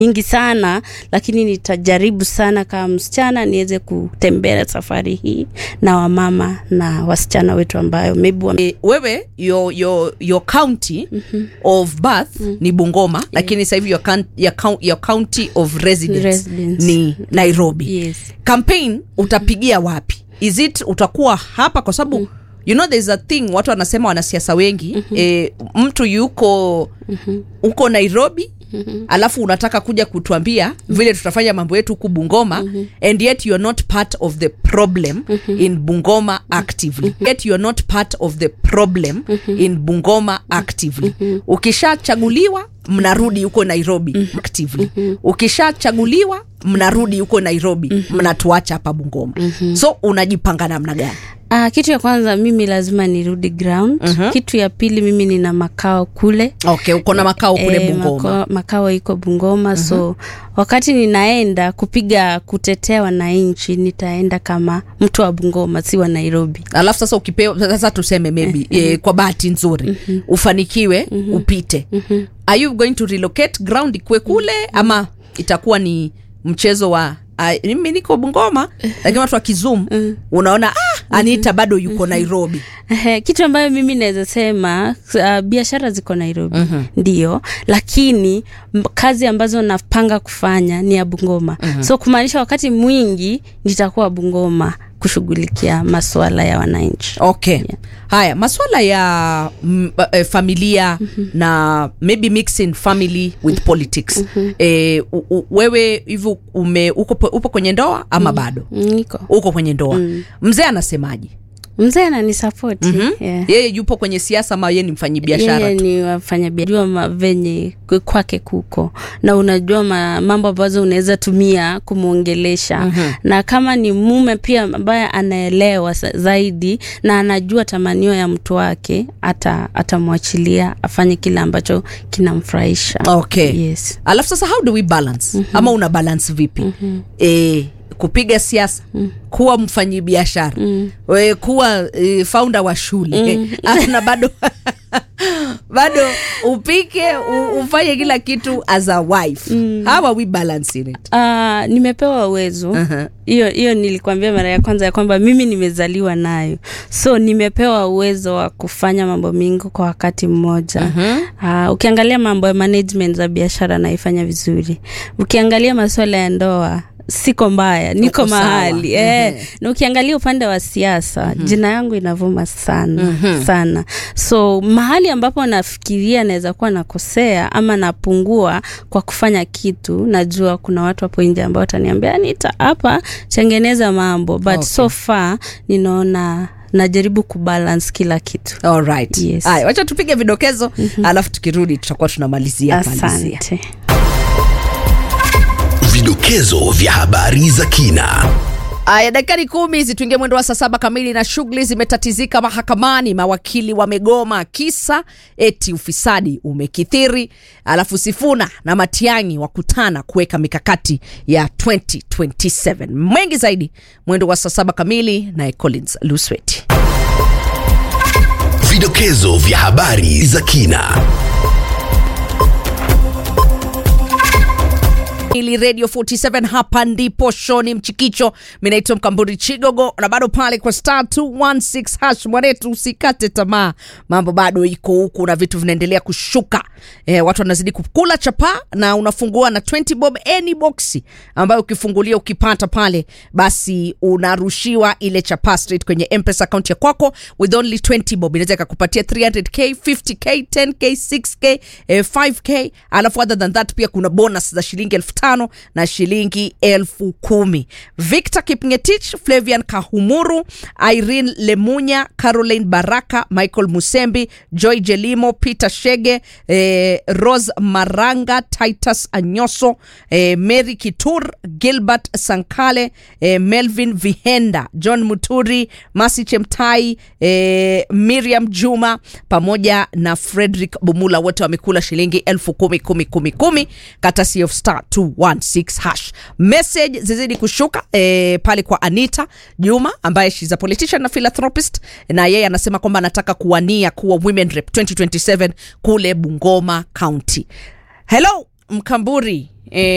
nyingi sana, lakini nitajaribu sana kama msichana niweze kutembea safari hii na wamama na wasichana wetu ambayo maybe wame... E, wewe your, your, your county of birth ni Bungoma lakini sasa hivi your, coun- your, coun- your county of residence, Residence. ni Nairobi. Yes. Campaign utapigia wapi? Is it utakuwa hapa kwa sababu you know there's a thing watu wanasema wanasiasa wengi eh, mtu yuko uko Nairobi alafu unataka kuja kutuambia vile tutafanya mambo yetu huku Bungoma and yet you're not part of the problem in Bungoma actively yet you're not part of the problem in Bungoma actively ukishachaguliwa mnarudi huko Nairobi actively ukishachaguliwa mnarudi huko Nairobi mnatuacha hapa Bungoma so unajipanga namna gani Ah, kitu ya kwanza mimi lazima nirudi ground. Kitu ya pili mimi nina makao kule okay uko na makao kule Eh, Bungoma mako- makao iko Bungoma so wakati ninaenda kupiga kutetea wananchi nitaenda kama mtu wa Bungoma si wa Nairobi. alafu sasa ukipewa sasa tuseme maybe eh, kwa bahati nzuri ufanikiwe upite are you going to relocate ground ikuwe kule ama itakuwa ni mchezo wa ah, mimi niko Bungoma lakini watu wa Kizum unaona ah, Anita bado yuko Nairobi Ehe, kitu ambayo mimi naweza sema uh, biashara ziko Nairobi ndio, lakini m- kazi ambazo napanga kufanya ni ya Bungoma so kumaanisha wakati mwingi nitakuwa Bungoma kushughulikia masuala ya wananchi. okay haya maswala ya mm, eh, familia na maybe mixing family with politics eh, u, u, wewe hivyo ume uko, po- upo kwenye ndoa ama bado Niko uko kwenye ndoa mzee anasemaje mzee ananisapoti Mhm. yeah. yeye yupo kwenye siasa ama yeye ni mfanyi biashara yeye tu ni wafanyabiashara ma venye k- kwake kuko na unajua ma, mambo ambazo unaweza tumia kumwongelesha na kama ni mume pia ambaye anaelewa sa- zaidi na anajua tamanio ya mtu wake ata atamwachilia afanye kile ambacho kinamfurahisha okay yes alafu sasa how do we balance ama una balance vipi eh, kupiga siasa kuwa mfanyi biashara we kuwa e, founder wa shule alafu na bado bado upike u, ufanye kila kitu as a wife how are we balancing it Uh, nimepewa uwezo hiyo hiyo nilikwambia mara ya kwanza ya kwamba mimi nimezaliwa nayo so nimepewa uwezo wa kufanya mambo mingi kwa wakati mmoja uh, ukiangalia mambo ya management za biashara naifanya vizuri ukiangalia masuala ya ndoa siko mbaya niko Uko sawa. mahali eh, Mhm. na ukiangalia upande wa siasa jina yangu inavuma sana sana so mahali ambapo nafikiria naweza kuwa nakosea ama napungua kwa kufanya kitu najua kuna watu hapo nje ambao wataniambia nita hapa tengeneza mambo but Okay. so far ninaona najaribu kubalance kila kitu Alright. Yes. Aya, wacha tupige vidokezo alafu tukirudi tutakuwa tunamalizia malizia. asante Vidokezo vya habari za kina. Aya, dakikani kumi hizi tuingie mwendo wa saa saba kamili, na shughuli zimetatizika mahakamani. Mawakili wamegoma kisa eti ufisadi umekithiri. Alafu Sifuna na Matiang'i wakutana kuweka mikakati ya 2027. Mengi zaidi mwendo wa saa saba kamili, naye Collins Lusweti. Vidokezo vya habari za kina. ili radio 47 hapa ndipo shoni mchikicho minaitwa mkamburi chigogo na bado pale kwa star 216 hash mwanetu usikate tamaa mambo bado iko huku na vitu vinaendelea kushuka e, watu wanazidi kukula chapa na unafungua na 20 bob any boxi ambayo ukifungulia ukipata pale basi unarushiwa ile chapa straight kwenye mpesa account ya kwako with only 20 bob inaweza ikakupatia 300k 50k 10k 6k eh, 5k alafu other than that pia kuna bonus za shilingi elfu tano na shilingi elfu kumi victor kipngetich flavian kahumuru irene lemunya caroline baraka michael musembi joy jelimo peter shege eh, rose maranga titus anyoso eh, mary kitur gilbert sankale eh, melvin vihenda john muturi masi chemtai eh, miriam juma pamoja na frederick bumula wote wamekula shilingi elfu kumi kumi kumi kumi katasi of star 216 hash message zizidi kushuka eh, pale kwa anita juma ambaye shes a politician na philanthropist na yeye anasema kwamba anataka kuwania kuwa women rep 2027 kule bungoma county hello mkamburi eh,